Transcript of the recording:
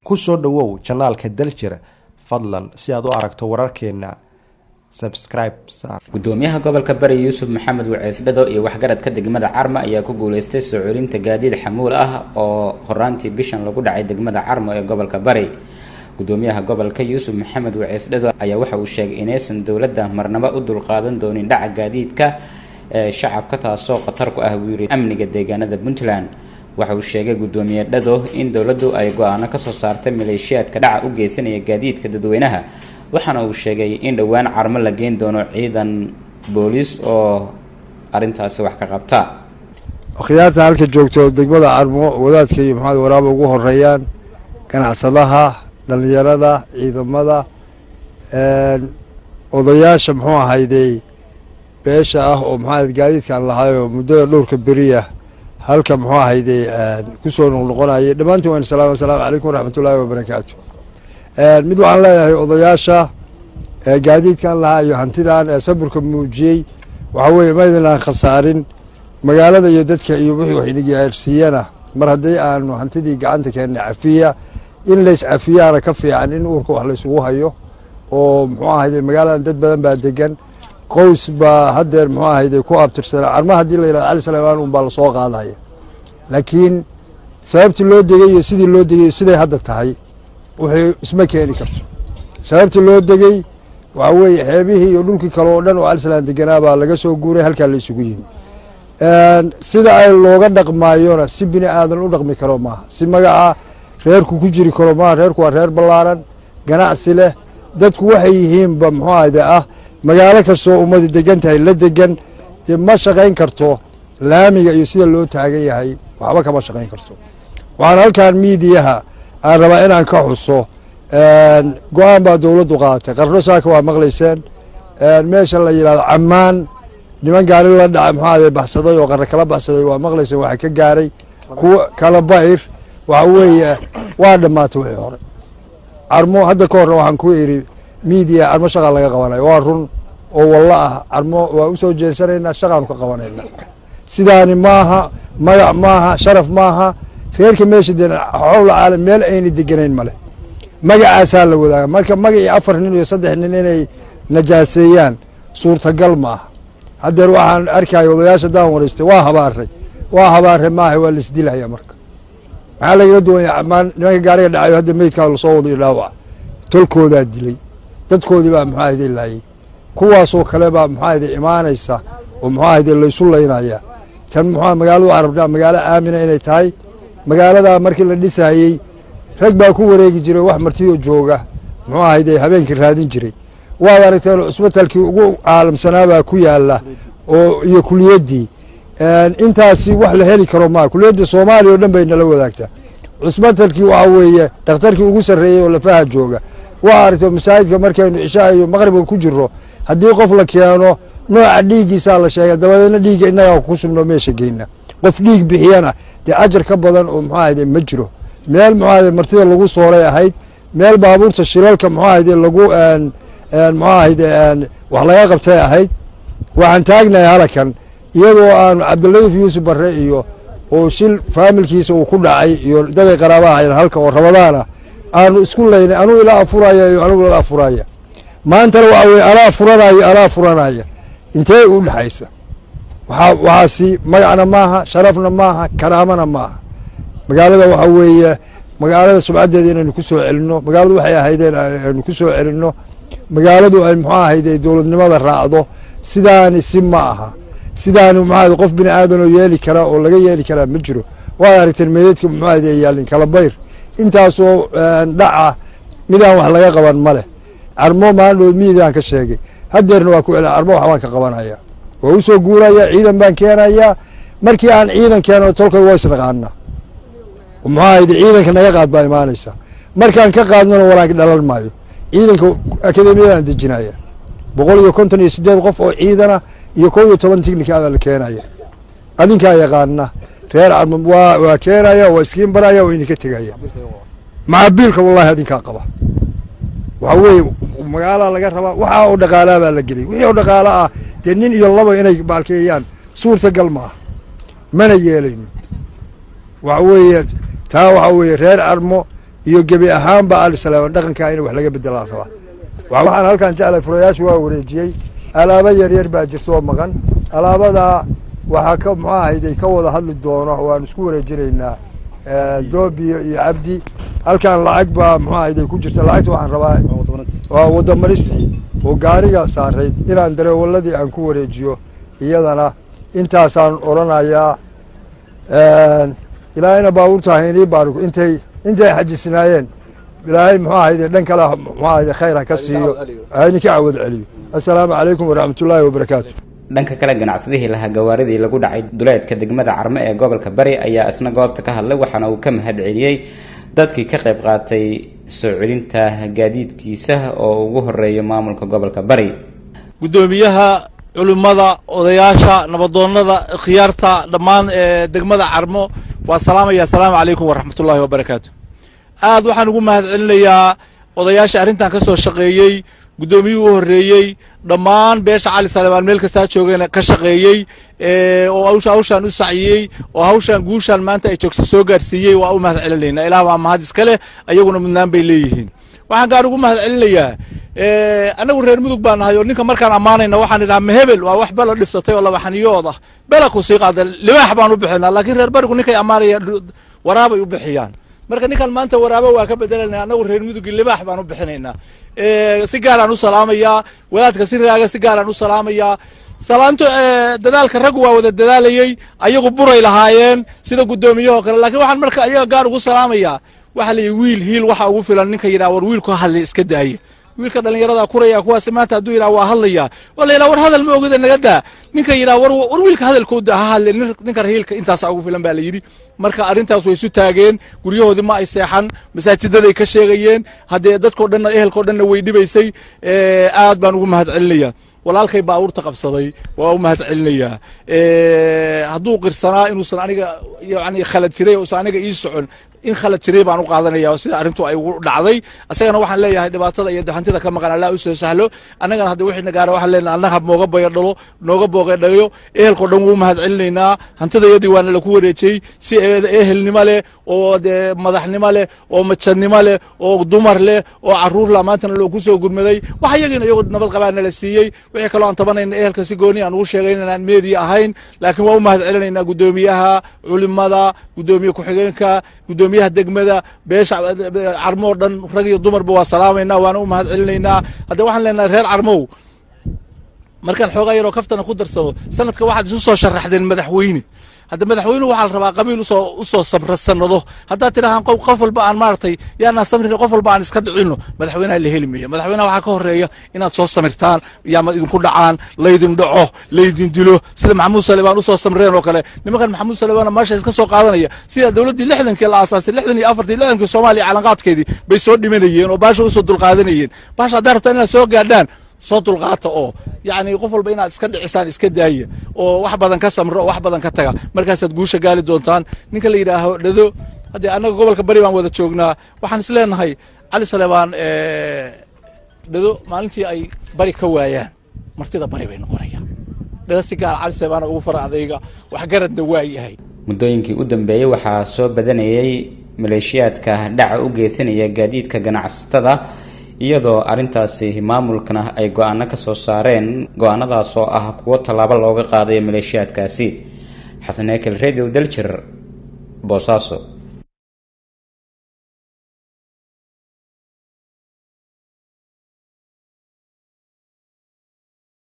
ku soo dhowow janaalka daljir fadlan si aad u aragto wararkeena subscribe saar gudoomiyaha gobolka bari yuusuf maxamed waceysdhado iyo waxgaradka degmada carmo ayaa ku guuleystay soo celinta gaadiid xamuul ah oo horaantii bishan lagu dhacay degmada carmo ee gobolka bari gudoomiyaha gobolka yuusuf maxamed waceysdhado ayaa waxa uu sheegay inaysan dowladda marnabo u dulqaadan doonin dhaca gaadiidka ee shacabka taasoo khatar ku ah buu yiri amniga deegaanada puntland waxa uu sheegay gudoomiye dhado in dowladdu ay go-aano kasoo saartay maleeshiyaadka dhaca u geysanaya gaadiidka dadweynaha waxaana uu sheegay in dhowaan carmo la geyn doono ciidan booliis oo arrintaasi wax ka qabta akhyaarta halka joogto degmada carmo wadaadka iyo maxamed waraaba ugu horeeyaan ganacsadaha dhallinyarada ciidamada odayaasha muxuu ahaydey beesha ah oo maxaa gaadiidkaan lahaayoo muddada dhowrka beriya halka muxuu ahaydey kusoo noqnoqonayay dhammaantiin waan salaam asalaamu calaykum waraxmatullaahi wabarakaatu mid waxaan leeyahay odayaasha gaadiidkan lahaa iyo hantidan ee saburka muujiyey waxaa weeye maydinaan khasaarin magaalada iyo dadka iyo wixii wax inagaarsiiyana mar haddii aanu hantidii gacanta keennay cafiya in lays cafiyaana ka fiican in uurka wax laysugu hayo oo muxuu ahayde magaaladan dad badan baa degan qoys baa haddeer muxuu ahayde ku abtirsana carma haddii la yidhahdo cali saleymaan un baa lasoo qaadaya laakiin sababtii loo degay iyo sidii loo degay siday hadda tahay wixii isma keeni karto sababtii loo degey waxaa weeye xeebihii iyo dhulkii kale oo dhan oo calisalaan deganaa baa laga soo guuray halkaa la isugu yimi sida ay looga dhaqmaayona si bini aadan u dhaqmi karo maaha si magaca reerku ku jiri karo maaha reerku waa reer ballaaran ganacsi leh dadku waxay yihiinba muxuu ahde ah magaalo kastoo ummadi degan tahay la degan ma shaqayn karto laamiga iyo sida loo taagan yahay waxba kama shaqayn karto waxaan halkan miidiyaha aan rabaa inaan ka xuso go-aan baa dowladdu qaadatay qarno saaka waa maqlayseen meesha la yidhahdo cammaan niman gaari la dhaca muxuade baxsaday oo qarno kala baxsaday waa maqlayseen waxa ka gaaray kuwa kala bayr waxa weeye waa dhammaatay wixii hore carmo hadda ka horna waxaan ku idhi miidiya carmo shaqaa laga qabanayo waa run oo wallo ah carmo waa u soo jeensanaynaa shaqaanu ka qabanayna sidaani maaha magac maaha sharaf maaha reerka meesha de xowla caalam meel ayna deganayn male magacaasaa la wadaaga marka magacii afar nin iyo saddex nin inay najaaseeyaan suurtagal ma aha haddeer waxaan arkaya odayaasha daan waraystay waa habaaray waa habaare maaha waa laisdilaya marka maxaa lagala duwanya amaan nimanka gaariga dhacayo hadda meydkaa lasoo wado iyo dhaawaca tolkoodaa dilay dadkoodii baa muxuu ahayde laayay kuwaasoo kale baa muxuu ahayde imaanaysa oo muxuu ahayde laysu laynaya tan muxuu magaaladu waxaan rabnaa magaalo aamina inay tahay magaaladaa markii la dhisayey rag baa ku wareegi jiray wax martiyo jooga muxuu ahayde habeenkii raadin jiray waad aragteen cusbitalkii ugu caalamsanaabaa ku yaala oo iyo kuliyaddii intaasi wax la heli karo maa kuliyadda soomaaliya o dhan bay nala wadaagtaa cusbitalkii waxaa weeye dhakhtarkii ugu sarreeyey oo lafaha jooga waa aragto masaajidka markaynu cishaa iyo maqribka ku jiro haddii qof la keeno nooca dhiiggiisaa la sheega dabadeedna dhiigga innagaa ku subno meesha geyna qof dhiig bixiyana dee ajar ka badan oo muxuu ahayde ma jiro meel muxuu ahayde martida lagu sooray ahayd meel baabuurta shilalka muxuu ahayde lagu muxuu ahayde wax laga qabtay ahayd waxaan taagnahay halakan iyadoo aanu cabdiladiif yuusuf barre iyo oo shil faamilkiisa uu ku dhacay iyo daday qaraabaha ayn halka oo rabadaana aanu isku laynay anuu ila afuraya iyo anugu ila afuraya maantana waxaa weye alaa furanaya alaa furanaya intee u dhexaysa waxaa waxaasi magacna maaha sharafna maaha karaamana maaha magaalada waxaa weeye magaalada subcaddeeda inaynu ku soo celinno magaaladu waxay ahaydeen aynu ku soo celinno magaaladu ay muxuu ahayde dowladnimada raacdo sidaani si ma aha sidaani muxuu ahayde qof bini aadanoo yeeli karaa oo laga yeeli karaa ma jiro waad aragteen meedeedka muxuu ahayde yaalin kala bayr intaasoo dhaca midaan wax laga qaban ma leh carmo maalindhood miidaan ka sheegay haddeerna waa ku cela carmo waxbaan ka qabanaya waa u soo guuraya ciidan baan keenayaa markii aan ciidan keeno tolkay waa isnaqaana muxuu ahayde ciidanka naga qaad baa imaanaysa markaan ka qaadnona waraag dhalan maayo ciidanka akademiyadaan dejinaya boqol iyo konton iyo sideed qof oo ciidana iyo kow iyo toban tighnikaada la keenaya adinkaa yaqaana reer carmo waa waa keenaya waa iskiin baraya waa idinka tegaya macabiilka wallahi adinkaa qaba waxaa weeye magaalaa laga rabaa waxaa oo dhaqaalaa baa la gelay wixii oo dhaqaala ah dee nin iyo laba inay baalkeeyaan suurtagal ma ah mana yeelayno waxa weeye taa waxaa weeye reer carmo iyo gebi ahaanba ali saleeman dhaqankaa in wax laga bedelaan rabaa waxaan halkan jeclay furayaasha waa wareejiyey alaabo yaryar baa jirta oo maqan alaabadaa waxaa ka muxuu ahayday ka wada hadli doono waan isku wareejinaynaa doobiyo iyo cabdi halkan lacag baa muxuu ahayday ku jirta lacagta waxaan rabaa waa wadamaristii oo gaariga saarayd inaan dareewaladii aan ku wareejiyo iyadana intaasaan odhanayaa ilaahayna baabuurta haynii baariku intay intay xajisnaayeen ilaahay muxuu ahayde dhan kale muxuu ahayde khayr ha ka siiyo hayni ka cawad celiyo assalaamu calaykum waraxmatullaahi wabarakaatu dhanka kale ganacsadihii lahaa gawaaridii lagu dhacay duleedka degmada carme ee gobolka bari ayaa isna goobta ka hadlay waxaana uu ka mahad celiyey dadkii ka qayb qaatay soo celinta gaadiidkiisa oo ugu horeeyo maamulka gobolka bari guddoomiyaha culimmada odayaasha nabadoonnada khiyaarta dhammaan ee degmada carmo waa salaamaya assalaamu calaykum waraxmatullaahi wabarakaatu aad waxaan ugu mahad celinayaa odayaasha arrintan ka soo shaqeeyey guddoomiyihii u horreeyey dhammaan beesha cali salemaan meel kastaa joogeen ka shaqeeyey oo hawsha hawshaan u saciyey oo hawshaan guushaan maanta ay joogso soo gaarsiiyey waa u mahad celinaynaa ilaah waa mahad iska leh ayaguna mudnaan bay leeyihiin waxaan gaar ugu mahad celinayaa annagu reer mudug baa nahay oo ninka markaan ammaanayna waxaan idhaha mahebel waa wax bela dhifsatay oo labaxaniyood ah bela ku sii qaada libaax baan u bixinaa laakiin reer barigu ninkay ammaanaya waraabay u bixiyaan marka ninkan maanta waraabo waa ka bedelanaya annagu reer mudugi libaax baan u bixinaynaa si gaaraan u salaamayaa wadaadka si raaga si gaaraan u salaamayaa salaanto dadaalka raggu waa wada dadaalayey ayagu buray lahaayeen sida guddoomiyaho kale lakiin waxaan marka ayaga gaar ugu salaamayaa waxaa layihi wiil hiil waxa ugu filan ninka yidhaha war wiilku hadlay iska daaya wiilka dhallinyarada kuraya kuwaasi maanta hadduu yidhaha waa hadlaya waa la yidhaha war hadal ma ogida naga daa ninka yidhaha war war wiilka hadalkooda ha hadle ninka rahiilka intaasa ugu filan baa la yidhi marka arrintaas way isu taageen guryahoodii ma ay seexan masaajidaday ka sheegayeen haddee dadkao dhanna ehelkao dhanna way dhibaysay aad baan ugu mahad celinayaa walaalkay baabuurta qabsaday waa u mahad celinayaa hadduu qirsanaa inuusan aniga yani khalad jiray uusan aniga ii socon in khalad jiray baan u qaadanaya sida arrintu ay ugu dhacday asagana waxaan leeyahay dhibaatada iyo daxantida ka maqan allah u soo sahlo annagana hadda wixii nagaara waxaan leenahay annaga nooga boya dhalo nooga booqe dhagayo ehelkao dhan wuu mahad celinaynaa hantidayadii waana laku wareejiyey si ehelnimo leh oo dee madaxnimo leh oo majannimo leh oo dumar leh oo caruur la maantana loogu soo gurmaday wax iyagiina iyagoo nabad qabaana la siiyey wixii kaloo aan tabanayna ehelka si gooni aan ugu sheegayn inaan meediya ahayn laakiin waa u mahad celinaynaa guddoomiyaha culimada guddoomiye ku-xigeenka guddoomiyaha degmada beesha carmo oo dhan rag iyo dumarba waa salaamaynaa waana u mahad celinaynaa hadda waxaan leenahay reer carmow markaan xoogaa yaroo kaftana ku darsado sanadka waxaad isu soo sharaxdeen madaxweyne hadda madaxweynuhu waxaa la rabaa qabiil usoo usoo samra sanado haddaad tidhahaan qof walba aan maaragtay yaanaan samrin qof walba aan iska dhicino madaxweynaha la heli maya madaxweynaha waxaa ka horeeya inaad soo samirtaan yaama idinku dhacaan laydin dhaco laydin dilo sida maxamuud salebaan usoo samreen oo kale nimankan maxamuud salebaana meesha iska soo qaadanaya sida dowladdii lixdankii la aasaasay lixdan iyo afartii lixdankii soomaaliya calanqaadkeedii bay soo dhimanayeen oo baasha usoo dulqaadanayeen baasha haddaa rabtaan inaad soo gaadhaan soo dulqaata oo yacni qof walba inaad iska dhicisaan iska daaya oo wax badan ka samro oo wax badan ka taga markaasaad guusha gaali doontaan ninka la yidhaaho dhado haddee annaga gobolka bari baan wada joognaa waxaan is leenahay cali salebaan dhado maalintii ay bari ka waayaan martida bari bay noqonayaan dhado si gaar cali salebaana ugu fara adayga waxgaradna waa yahay muddooyinkii u dambeeyey waxaa soo badanayay maleeshiyaadka dhaca u geysanaya gaadiidka ganacsatada iyadoo arrintaasi maamulkana ay go-aano ka soo saareen go-aanadaas oo ah kuwo tallaabo looga qaadayo maleeshiyaadkaasi xasan ekel radio daljir boosaaso